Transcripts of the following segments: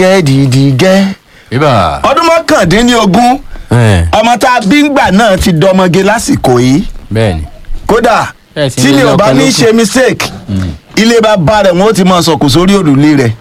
gẹ́ dìdì gẹ́. ibà. ọdún mọ́kàndínlógún ẹ ọmọ tá a bí ngbà náà ti dọmọge lásìkò yìí bẹ́ẹ̀ni. kódà Ẹ sì tí ní mi ò bá ọkọ ní lókun. ṣe mistake ilé bàbá rẹ̀ wọ́n ó ti máa sọ̀kò sórí òrùlé rẹ̀.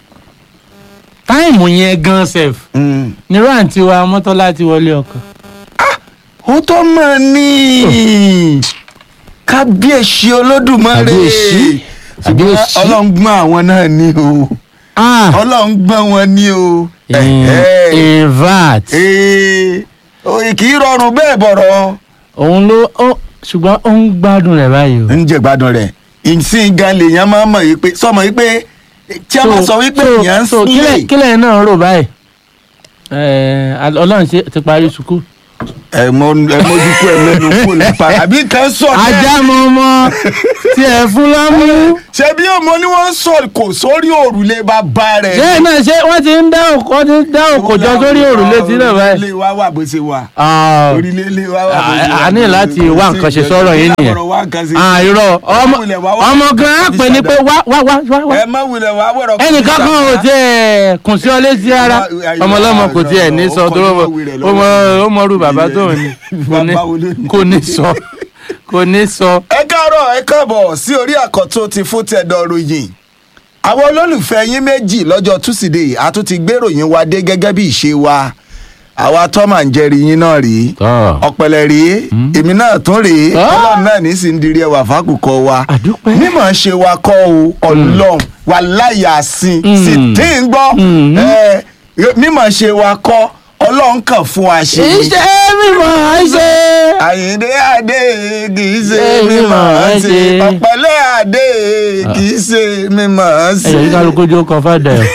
táìmù yẹn gan sef Mm. nírú àǹtí wa mọ́tọ́lá ti wọlé ọkọ. ó tó mọ̀ ní kábíyèsí olódùmarè Kábíyèsí. Kábíyèsí. ọlọ́run gbọ́n àwọn náà ní o ọlọ́run gbọ́n wọn ní o. Ẹ̀hẹ́. invat Ee, òye kì í rọrùn bẹ́ẹ̀ bọ̀rọ̀. òun ló ó ṣùgbọ́n ó ń gbádùn rẹ̀ báyìí o. ń jẹ gbádùn rẹ̀ ìsìn gan lèèyàn máa ń mọ̀ yìí pé sọmọ yìí pé tí a máa sọ wípé èèyàn ń so sílẹ̀ kílẹ̀ kílẹ̀ náà rò báyìí Ẹ, ọlọ́run ṣe ti parí sukú. ẹ mọ ẹ mójú kú ẹ mẹnu kú nípa àbí kan sọ bẹ́ẹ̀. ajá mọ ọmọ tí ẹ fún lámú. ṣé bí ọmọ ni wọ́n sọ kò sórí òrùlé bàbá rẹ̀. ṣé náà ṣé wọ́n ti ń dá òkò wọ́n ti ń dá òkò jọ sórí òrùlé tí náà báyìí. orílẹ̀ wa wà bó ṣe wà. Ah, orílẹ̀ ilé wa wà bó ṣe wà. a ní láti wá nǹkan ṣe sọ́rọ̀ yìí nìyẹn. Àbọ̀rọ̀ wá nǹkan ṣe. ah, irọ́ ọmọ wulẹ̀ wá wá. ọmọ gan á pè ní pé wá wá wá wá wá. ẹ má wulẹ̀ wá wọ̀rọ̀. ẹnìkan kan ò tiẹ̀ kùn sí ọ létí ara ọmọlọ́mọ kò tiẹ̀ ní sọ tó ó mọ ó mọ rú bàbá tó ní kò ní kò ní sọ kò ní sọ. ẹ káàárọ̀ ẹ káàbọ̀ sí orí àkọ́tún ti fún tẹ̀dọ̀ ròyìn àwọn olólùfẹ́ yín méjì lọ́jọ́ túsídẹ̀ẹ́ a tún ti gbéròyìn wa dé gẹ́gẹ́ bí ìṣe wa àwa tọ́mà ń jẹ́rìí yín náà rí Tọ́. ọ̀pẹ̀lẹ̀ rí èmi náà tún rí Ah. ọlọ́run náà ní sì ń dirí ẹwà fákùkọ wa Àdúpẹ́. mímọ̀ ṣe wa kọ́ o ọlọ́run wà láyà sí Mm. sì tí ń gbọ́ Mm. ẹ, mímọ̀ ṣe wa kọ́ ọlọ́run kàn fún wa ṣe ni iṣẹ́ mímọ́ ṣe. àyìndé àdé kì í ṣe Ṣé mímọ̀ mímọ̀ ṣe ṣe? ọ̀pẹ̀lẹ̀ àdé kì í ṣe mímọ̀ ṣe. ẹ̀yọ̀ yìí kálukú jó kọ fàdà ẹ̀.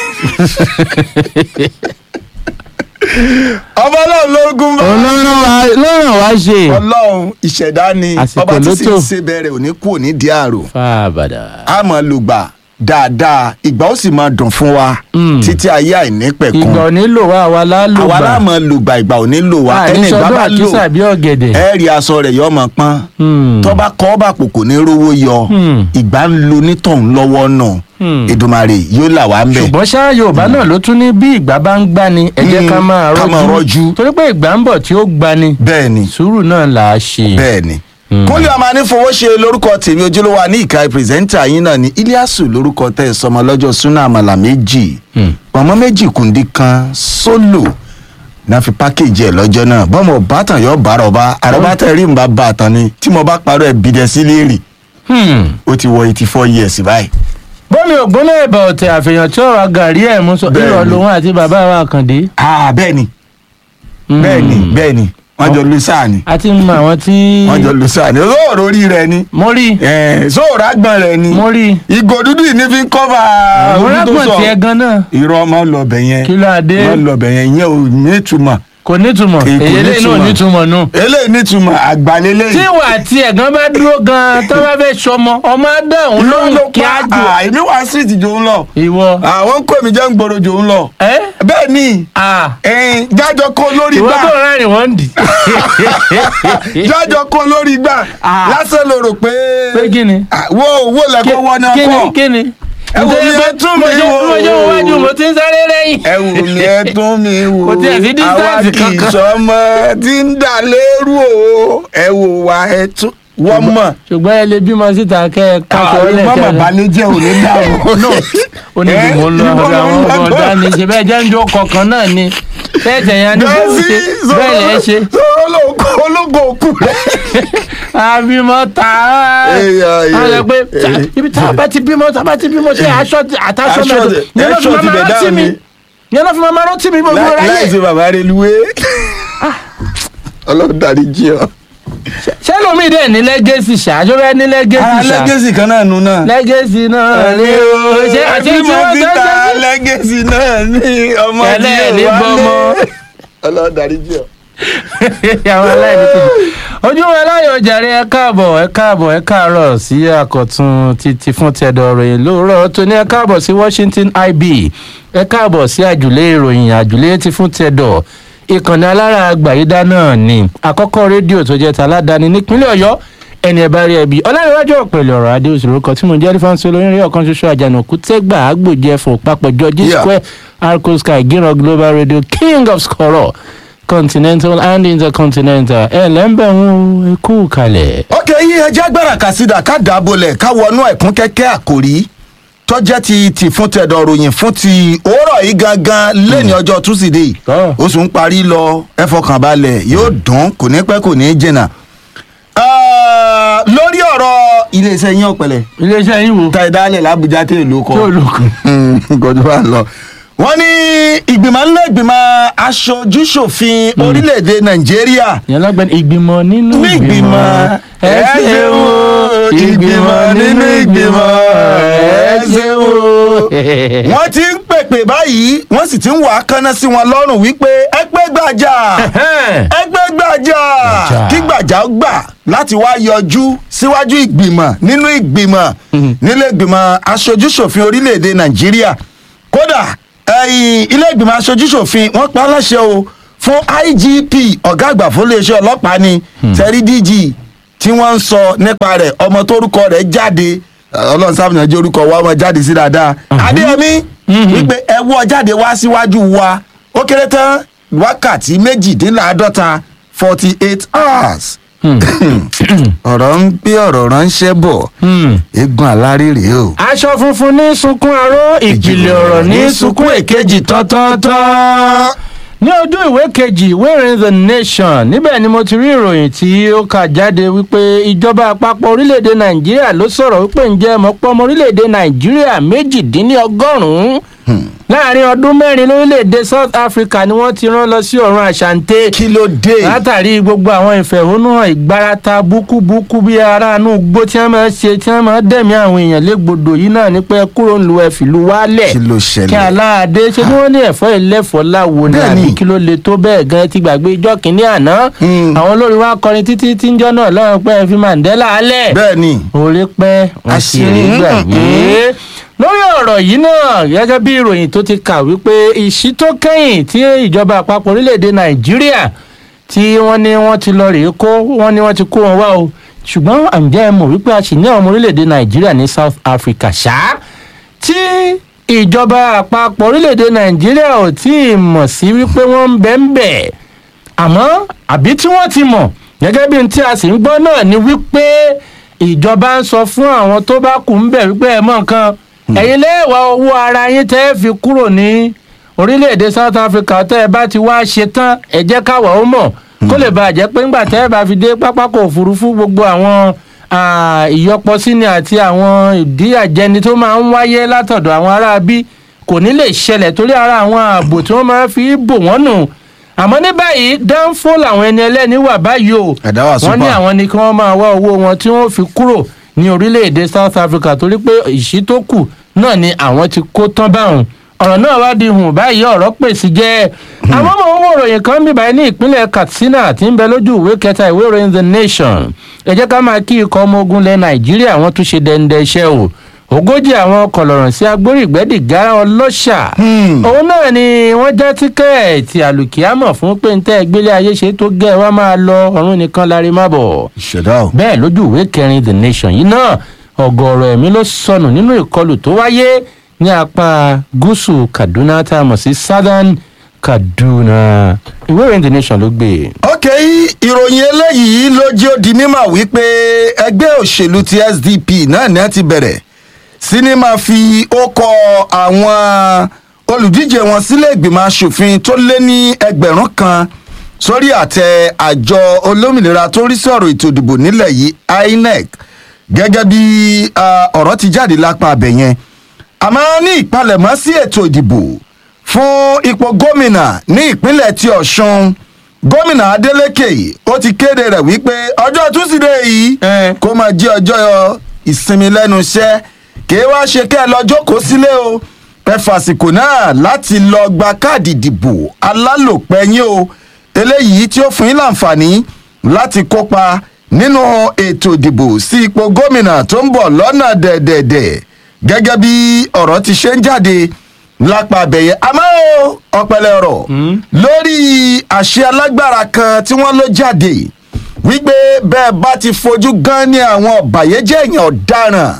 ọba ọlọ́run lórúkún bá ọlọ́run wa lọ́rùn wa ṣe. ọlọ́run ìṣẹ̀dá ni Àsìkò ọba tí ló sì tó. ń ṣe bẹ̀rẹ̀ òní kú òní di àrò fàbàdà. a máa lùgbà dáadáa ìgbà ó sì máa dùn fún wa Mm. títí ayé àìnípẹ̀kun ìgbà ò nílò wa àwa lálò àwa gbà. náà máa lùgbà ìgbà ò ní lò wá ẹni ìgbà àìsọdún bá lò àkísà bí ọ̀gẹ̀dẹ̀. ẹ rí aṣọ rẹ̀ yọ ọmọ pọ́n Hmm. tó bá kọ́ bá pò kò ní rówó yọ Hmm. ìgbà ń lo nítọ̀hún lọ́wọ́ náà Hmm. Èdùmàrè yóò là wá ń bẹ̀. ṣùgbọ́n ṣá yorùbá náà ló tún ní bí ìgbà bá ń gbani ẹ jẹ́ ká Mm, máa ká máa rọ́jú. rọ́jú torí pé ìgbà ń bọ̀ tí ó gbani bẹ́ẹ̀ ni sùúrù náà là á ṣe. bẹ́ẹ̀ ni. Mm. kúnlẹ̀ ọmọ anífowóṣe lórúkọ tèmi ojúlówó wa ní ìka pírẹsẹ́ńtà yín náà ní iliasu lórúkọ tẹ̀ ẹ̀ sọmọ lọ́jọ́ súnà àmàlà méjì Mm. pọ̀nmọ́ méjì kùndí kan sólò náà fi pákéjì ẹ̀ lọ́jọ́ náà bọ́mọ̀ bàtàn yọ bàrọ̀ bá àrọ́bá tẹ̀ rí nbà bàtàn ni tí mo bá parọ́ ẹ̀ bìdẹ̀ sí léèrè Hmm. ó ti wọ eighty four years báyìí. bọ́mi ògbóná ẹ̀bà ọ̀tẹ̀ àfihàn tí ọ̀rọ̀ gàrí ẹ̀ mú sọ Bẹ́ẹ̀ni. ìrọ̀ lòun àti bàbá wa Àkàndé. ah bẹ́ẹ̀ ni Hmm. bẹ́ẹ̀ ni bẹ́ẹ̀ ni wọ́n jọ lu sáà ni a ti mọ àwọn tí. wọ́n jọ lu sáà ni olóòrò orí rẹ ni mo rí sóòrò àgbọ̀n rẹ ni mo rí ìgò dúdú yìí ní fi ń kọ́fà mo orí tó rágbọ̀n sọ tiẹ̀ gan náà irọ́ ọmọ lọ́bẹ̀ yẹn kí ló adé ọmọ lọ́bẹ̀ yẹn ìyẹn ò ní ìtumọ̀ kò nítumọ̀ Kì í- kò èyí lè náà nítumọ̀. nítumọ̀ nù. eléyìí ní ìtumọ̀ àgbàlélẹ̀ tí wà tí ẹ̀gán bá dúró gan tó bá fẹ́ sọmọ ọmọ á dáhùn lóhùn kí á jù. èmi wá street jò ń lọ ìwọ àwọn ń kó èmi jẹ́ ń gbòòrò jò ń lọ ẹ bẹ́ẹ̀ ni à ẹ̀ẹ́n, jájọ kó lórí ìwọ gbà tó rẹ́rìn wọ́n ń dì. jájọ kó lórí gbà Ah. lásán ló rò pé pé kí ni. Ah, wo owó lẹ́kọ̀ọ́ wọ́n náà kí ni kọ́ kí ni. Ẹ wò mí, ẹ tún mi mo jẹ́ wò. mo jẹ́ wájú mo ti ń sáré lẹ́yìn. ẹ wò mí ẹ tún mi wò Kò tiẹ̀ sí distance àwa kì í kankan. sọmọ tí ń dà lérú o ẹ wò wá ẹ tún wọ́n mọ̀ ṣùgbọ́n ẹ lè bímọ síta kẹ́ ẹ káṣọ ọlẹ̀ mọ̀mọ̀ kẹ́ ẹ. balẹ̀ jẹ́ òní dàrú. no ó ní bí mo ń lọ Eh, ọ̀dọ̀ àwọn ibo ló ń ọmọ lọ? ọ̀dá ni ṣe bẹ́ẹ̀ jẹ́ ń jó kọ̀ọ̀kan náà ni bẹ́ẹ̀ tẹ̀yàn ní bó ṣe bẹ́ẹ̀ lẹ́ ṣe sọ̀rọ̀ ológo òkú rẹ̀. àbímọ tà á Ẹyà, ẹyà, á lọ pé ẹyà. tá- ibi tá a bá ti bímọ tá a bá ti bímọ ṣe aṣọ ti- àtàṣọ Aṣọ mẹ́tò ti- yẹn ló fi aṣọ ti máa bẹ̀ rántí dáhùn mi ni. yẹn ló fi máa rántí mi gbogbo láì ráyè ṣe bàbá rẹ̀ luwé. ọlọ́run darí jí ọ. ṣé lómi dẹ̀ ní lẹ́gẹ̀sì ṣáájú rẹ ní lẹ́gẹ̀sì ara ṣá lẹ́gẹ̀sì kan náà nu náà. lẹ́gẹ̀sì náà ni o ṣé àti ẹbí tí mo wọ́n ti tó ta ṣe lẹ́gẹ̀sì náà ní ọmọ tí Tẹ́lẹ̀ ní ò bọ́mọ. wálé. ọlọ́run darí jí ọ. àwọn aláìní tó ojú wọn láyọ̀ jàre ẹ káàbọ̀ ẹ káàbọ̀ ẹ káàárọ̀ sí àkọ̀tun títí fún tẹ̀dọ̀ ìròyìn lóòrọ̀ tó ní ẹ káàbọ̀ sí Washington IB ẹ káàbọ̀ sí àjùlé ìròyìn àjùlé ti fún tẹ̀dọ̀ ìkànnì alára àgbàyídá náà ni àkọ́kọ́ rédíò tó jẹ́ taládàáni nípínlẹ̀ Ọ̀yọ́ ẹni ẹ bá rí ẹbí ọlárẹ̀wájú ọ̀pẹ̀lẹ̀ ọ̀rọ̀ adé òṣèlú kan tí mo jẹ́ rífáǹsì olóyún rí ọ̀kan ṣoṣo àjànàkú tẹ́gbà àgbòjẹ fún papọ̀ george Yeah. square arco sky gíran global radio king of scoror continental and intercontinental ẹ lẹ́ńbẹ̀ ń kú kalẹ̀. ok yí ẹjẹ́ agbára kàsídà ká dàbọ̀lẹ̀ ká wọnú ẹ̀kún kẹ́kẹ́ àkòrí tó jẹ́ ti ti fún tẹ̀dọ̀ ròyìn fún ti òórọ̀ yìí gangan lẹ́ni ọjọ́ túsídẹ̀ẹ́ Tọ́. oṣù ń parí lọ ẹ fọkàn balẹ̀ yóò dùn kò ní pẹ́ kò ní jìnnà. Ah, lórí ọ̀rọ̀ iléeṣẹ́ yín ọ̀pẹ̀lẹ̀ iléeṣẹ́ yín wo ta ìdálẹ̀ làbújá tẹ̀ ló kọ́ tí olùkọ́. gọdọ bá lọ. wọ́n ní ìgbìmọ̀ ńlẹ̀ ìgbìmọ̀ aṣojúṣòfin orílẹ̀-èdè nàìjíríà yẹn lọ́gbẹ́ni ìgbìmọ̀ nínú ní ìgbìmọ̀ ẹ ṣeun o, ìgbìmọ̀ nínú ìgbìmọ̀ ẹ ṣeun o. wọ́n ti ń pèpè báyìí wọ́n sì ti ń wà á kánná sí wọn lọ́rùn wípé ẹgbẹ́ gbàjà ẹgbẹ́ gbàjà Gbàjà. kí gbàjà ó gbà láti wá yọjú síwájú ìgbìmọ̀ nínú ìgbìmọ̀ nílé ìgbìmọ̀ aṣojúṣòfin orílẹ̀-èdè nàìjíríà kódà ẹ̀yìn ilé ìgbìmọ̀ aṣojúṣòfin wọ́n pa á láṣẹ o fún igp ọ̀gá àgbà fún iléeṣẹ́ ọlọ́pàá ni terry dg tí wọ́n ń sọ nípa rẹ̀ ọmọ tórúkọ rẹ̀ jáde ọlọ́run sábà náà jẹ́ orúkọ wa ọmọ jáde sí dáadáa adéyẹmí wípé ẹ wọ́ jáde wá síwájú wa ó kéré tán wákàtí méjìdínláàádọ́ta forty eight hours ọ̀rọ̀ ń gbé ọ̀rọ̀ ránṣẹ́ bọ̀ eégún alárèrè o. aṣọ funfun ní sunkún aró ìjìnlẹ̀ ọ̀rọ̀ ní sunkún èkejì tọ́tọ́tọ́. ní ojú ìwé kejì ìwé ìròyìn the nation níbẹ̀ ni mo ti rí ìròyìn tí ó kà jáde wípé ìjọba àpapọ̀ orílẹ̀-èdè nàìjíríà ló sọ̀rọ̀ wípé ǹjẹ́ mọ̀pọ̀ ọmọ orílẹ̀-èdè nàìjíríà méjìdínlọ́gọ́rùn-ún láàrin ọdún mẹ́rin lórílẹ̀-èdè south africa ni wọ́n ti rán lọ sí ọ̀run àṣàǹtẹ̀ kí ló dé. látàrí gbogbo àwọn ìfẹ̀hónúhàn ìgbárata búkúbúkú bí aráàánú gbó tí wọ́n máa ń ṣe tí wọ́n máa ń dẹ̀mí àwọn èèyàn légbodò yìí náà ní pé kúrò ń lu ẹ̀fìlú wálẹ̀ kí ló kí ṣẹlẹ̀. aláàdé ṣe bí wọ́n ní ẹ̀fọ́ ìlẹ́fọ́ láwo ni Bẹ́ẹ̀ni. àbí kí ló le tó bẹ́ẹ̀ gan ti gbàgbé ijọ́ kìíní àná Hmm. àwọn olórin wa kọrin títí tí ń jọ́ náà lọ́rùn pé ẹ fi mandela alẹ̀ bẹ́ẹ̀ ni orí pẹ́ wọ́n sì rí Àṣírí. gbàgbé. lórí ọ̀rọ̀ yìí náà gẹ́gẹ́ bí ìròyìn tó ti kà wípé ìṣí tó kẹ́yìn tí ìjọba àpapọ̀ orílẹ̀-èdè nàìjíríà tí wọ́n ní wọ́n ti lọ rèé kó wọ́n ní wọ́n ti kó wọn wá o ṣùgbọ́n àǹjẹ́ ẹ mọ̀ wípé a sì ní àwọn ọmọ orílẹ̀-èdè nàìjíríà ní south africa ṣá tí ìjọba àpapọ̀ orílẹ̀-èdè nàìjíríà ò tí ì mọ̀ sí wípé wọ́n ń bẹ́ ń bẹ̀ àmọ́ àbí tí wọ́n ti mọ̀ gẹ́gẹ́ bí n tí a sì ń gbọ́ náà ni wípé ìjọba ń sọ fún àwọn tó bá kù ń bẹ̀ wípé ẹ̀ mọ̀ nǹkan ẹ̀yin lẹ́wà owó ara yín tẹ́ ẹ fi kúrò ní orílẹ̀-èdè south africa tẹ́ ẹ bá ti wá ṣe tán ẹ jẹ́ káwa ó mọ̀ kó lè bàa jẹ́ pé ńgbà tẹ́ ẹ bá fi dé pápákọ̀ òfurufú gbogbo àwọn ah, ìyọpọsíni àti àwọn ìdíyàjẹni tó máa ń wáyé látọ̀dọ̀ àwọn ará bí kò ní lè ṣẹlẹ̀ torí ara àwọn ààbò tí wọ́n máa fi bò wọ́n nù àmọ́ ní báyìí dánfó làwọn ẹni ẹlẹ́ni wà báyìí o Ẹ̀dá wà wọ́n ní super. àwọn ni kí wọ́n máa wá owó wọn tí wọ́n fi kúrò ní orílẹ̀-èdè south africa torí pé ìṣí tó kù náà ni àwọn ti kó tán báwọn ọ̀rọ̀ náà wá di hùn báyìí ọ̀rọ̀ pèsè jẹ́ àwọn ọmọ owó ìròyìn kan bí báyìí ní ìpínlẹ̀ katsina tí ń bẹ lójú ìwé kẹta ìwé ìròyìn the nation ẹ jẹ́ ká máa kí ikọ̀ ọmọ ogun lẹ nàìjíríà wọ́n tún ṣe dẹ́ndẹ́ iṣẹ́ o ogójì àwọn kọlọ̀rọ̀ sí agbórígbẹ́dìgárá ọlọ́ṣà Hmm. òun náà ni wọ́n já tíkẹ́ẹ̀tì àlùkìyámọ̀ fún pé ń tẹ́ ìgbélé ayé ṣe tó gẹ́ ẹ wá máa lọ ọ̀run nìkan lárí má bọ̀ ìṣẹ̀dá o. bẹ́ẹ̀ lójú ìwé kẹrin the nation yìí náà ọ̀gọ̀ọ̀rọ̀ ẹ̀mí ló sọnù nínú ìkọlù tó wáyé ní apá gúúsù kaduna tá a mọ̀ sí southern kaduna ìwé ìròyìn the nation ló gbé e. ok ìròyìn eléyìí ló jẹ́ ó di mímọ̀ wípé ẹgbẹ́ òṣèlú ti sdp náà ní ẹ ti bẹ̀rẹ̀ sí ní máa fi ókọ àwọn olùdíje wọn sílé ìgbìmọ̀ asòfin tó lé ní ẹgbẹ̀rún kan sórí àtẹ àjọ olómìnira tó ń rí sí ọ̀rọ̀ ètò ìdìbò nílẹ̀ yìí inec gẹ́gẹ́ bí ah, ọ̀rọ̀ ti jáde lápá abẹ yẹn àmọ́ ní ìpalẹ̀mọ́ sí ètò ìdìbò fún ipò gómìnà ní ìpínlẹ̀ ti ọ̀ṣun gómìnà adeleke ó ti kéde rẹ̀ wípé ọjọ́ túsídẹ̀ẹ́ yìí Eh. kó máa jẹ́ ọjọ́ ìsinmi lẹ́nu iṣẹ́ kí wá ṣe kẹ́ ẹ lọ jókòó sílé o ẹ fàsìkò náà láti lọ gba káàdì ìdìbò alálòpẹ́ yín o eléyìí tí ó fún yín láǹfààní láti kópa nínú ètò ìdìbò sí ipò gómìnà tó ń bọ̀ lọ́nà dẹ̀dẹ̀dẹ̀ gẹ́gẹ́ bí ọ̀rọ̀ ti ṣe ń jáde lápá abẹ́yẹ àmọ́ o, ọ̀pẹ̀lẹ̀ ọ̀rọ̀ lórí àṣẹ alágbára kan tí wọ́n ló jáde wípé bẹ́ẹ̀ bá ti fojú gan ní àwọn ọ̀bàyéjẹ́ èèyàn ọ̀daràn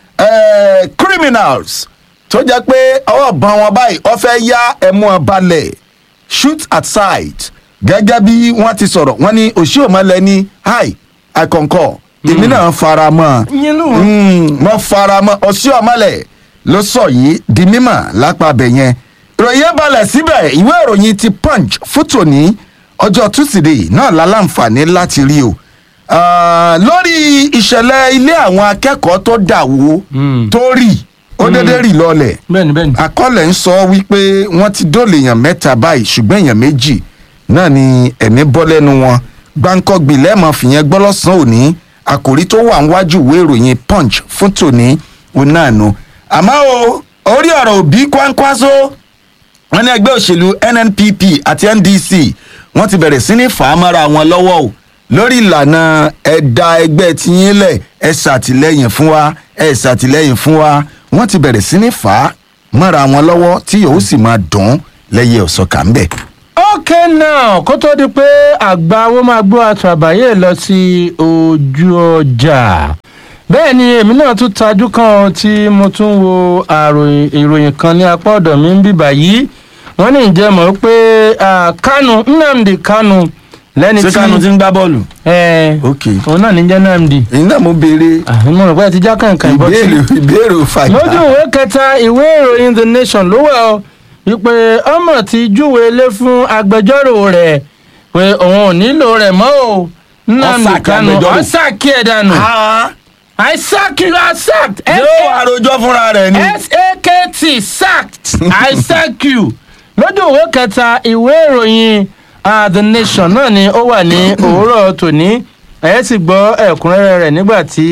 eh, criminals tó jẹ́ pé ọwọ́ bá wọn báyìí wọ́n fẹ́ yá ẹ̀mú wọn balẹ̀ shoot at sight gẹ́gẹ́ bí wọ́n ti sọ̀rọ̀ wọ́n ní òṣìòmọ́lẹ̀ ní hi i concur èmi náà fara mọ́ ọ yín lù mo fara mọ́ òṣìòmọ́lẹ̀ ló sọ yìí di mímọ̀ lápá abẹ yẹn ìròyìn yẹn balẹ̀ síbẹ̀ ìwé ìròyìn ti punch fún tòní ọjọ́ tusidee náà lálàǹfààní láti rí o Ah, lórí ìṣẹ̀lẹ̀ ilé àwọn akẹ́kọ̀ọ́ tó dà wó Mm. tó rì ó dédé rì lọlẹ̀ bẹ́ẹ̀ni bẹ́ẹ̀ni. àkọọ́lẹ̀ ń sọ wípé wọ́n ti dóòlè èèyàn mẹ́ta báyìí ṣùgbọ́n èèyàn méjì náà ni ẹ̀mí bọ́ lẹ́nu wọn gbáǹkọ́gbì lẹ́ẹ̀mọ́ fìyẹn gbọ́ lọ́sàn-án òní àkòrí tó wà níwájú ìwé ìròyìn punch fún tòní òun náà nu àmọ́ o orí ọ̀rọ̀ òbí kwánkwaso wọn ní ẹgbẹ́ òṣèlú nnpp àti ndc wọ́n ti bẹ̀rẹ̀ sí ní fàámọ́ra wọn lọ́wọ́ o lórí ìlànà ẹ̀dá ẹgbẹ́ tiyín lẹ̀ ẹ ṣàtìlẹ́yìn fún wa ẹ ṣàtìlẹ́yìn fún wa wọ́n ti bẹ̀rẹ̀ sí ní fà á mọ́ra wọn lọ́wọ́ tí yóò sì máa dùn lẹ́yẹ ọ̀sọ́kà ń bẹ̀. ok now kó tó di pé àgbà owó máa gbọ́ àtàbáyé lọ sí ojú ọjà bẹ́ẹ̀ ni èmi náà tún tajú kan tí mo tún wo àròyìn ìròyìn kan ní apá ọ̀dọ̀ mi ń bìbà yìí wọ́n ní ìjẹ́ mọ̀ pé ah, kánú nnamdi kánú lẹ́ni tí ń gbá bọ́ọ̀lù. ẹ̀ ok òun náà ní jẹ́ nnamdi èyí náà mo béèrè àmì mo rò pé ẹ ti já kàǹkàn ìbọn tí ìbéèrè ìbéèrè fàjà. lójú ìwé kẹta ìwé ìròyìn the nation ló wà ọ wípé ọmọ ti júwe lé fún agbẹjọ́rò rẹ̀ pé òun ò nílò rẹ̀ mọ́ o nnamdi Ọ̀sàkì kanu agbẹjọ́rò. ọ̀sàkì ẹ̀ dànù Ah, i sack you i sacked yóò àròjọ fúnra rẹ̀ ni. sakt sacked i sack you lójú ìwé kẹta ìwé ìròyìn ah, the nation náà ni ó wà ní òwúrọ̀ tòní ẹ̀ sì gbọ́ ẹ̀kúnrẹ́rẹ́ rẹ̀ nígbà tí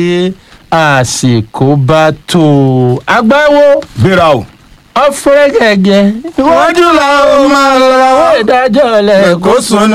àsìkò bá tó agbáwo gbéra o. ọ̀fẹ́rẹ́gẹ̀gẹ̀ Iwájú la ó máa lọ. ìdájọ́ lẹ̀ kó sunu